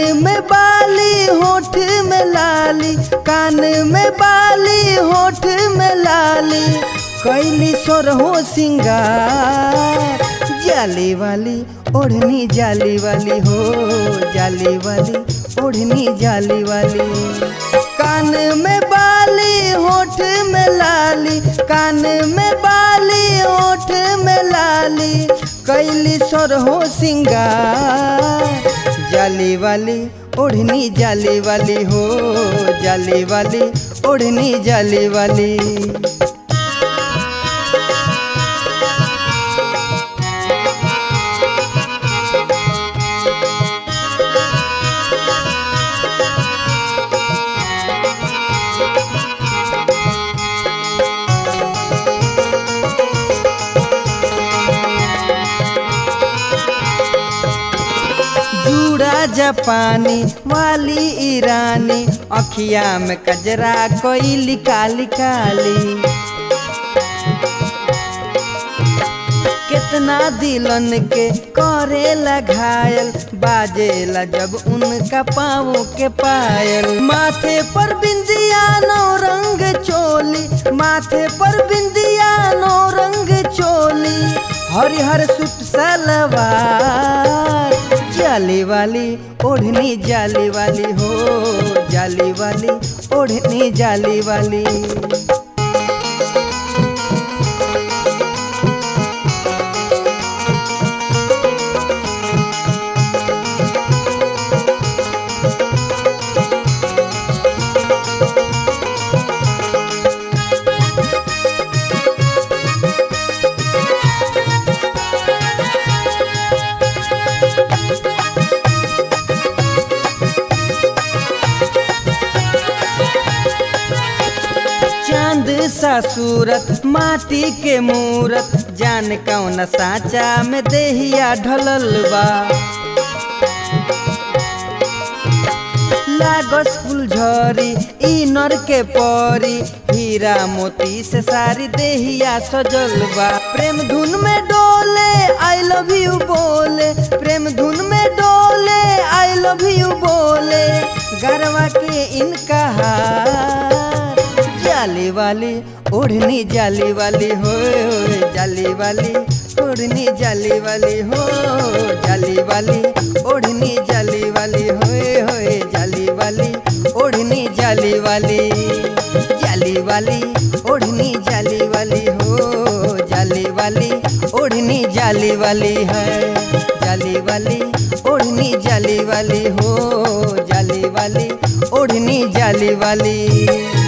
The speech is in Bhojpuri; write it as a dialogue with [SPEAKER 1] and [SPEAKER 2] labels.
[SPEAKER 1] में बाली होठ में लाली कान में बाली होठ में लाली कैली सोरहो सिंगार जाली वाली ओढ़नी जाली वाली हो जाली वाली ओढ़नी जाली वाली कान में बाली होठ में लाली कान में बाली होठ में लाली कैली सोरहो सिंगार जाली वाली ओढ़नी जाली वाली हो जाली वाली ओढ़नी जाली वाली जूड़ा जापानी वाली ईरानी अखिया में कजरा कोई काली काली कितना दिलन के करेला घायल बाजेला जब उनका पाँव के पायल माथे पर बिंदिया नौ रंग चोली माथे पर बिंदिया नौ रंग चोली हरिहर सुट सलवार जाली वाली ओढ़नी जाली वाली हो जाली वाली ओढ़नी जाली वाली चांद सा सूरत माटी के मूरत जान कौन साचा में देहिया ढलल बा लागस फुलझरी ई नर के परी हीरा मोती से सारी देहिया सजल बा प्रेम धुन में डोले आई लव यू बोले प्रेम धुन में डोले आई लव यू बोले गरवा के इनका हार जाली वाली ओढ़नी जाली वाली हो जाली वाली ओढ़नी जाली वाली हो जाली वाली ओढ़नी जाली वाली होए होए जाली वाली ओढ़नी जाली वाली जाली वाली ओढ़नी जाली वाली हो जाली वाली ओढ़नी जाली वाली है जाली वाली ओढ़नी जाली वाली हो जाली वाली ओढ़नी जाली वाली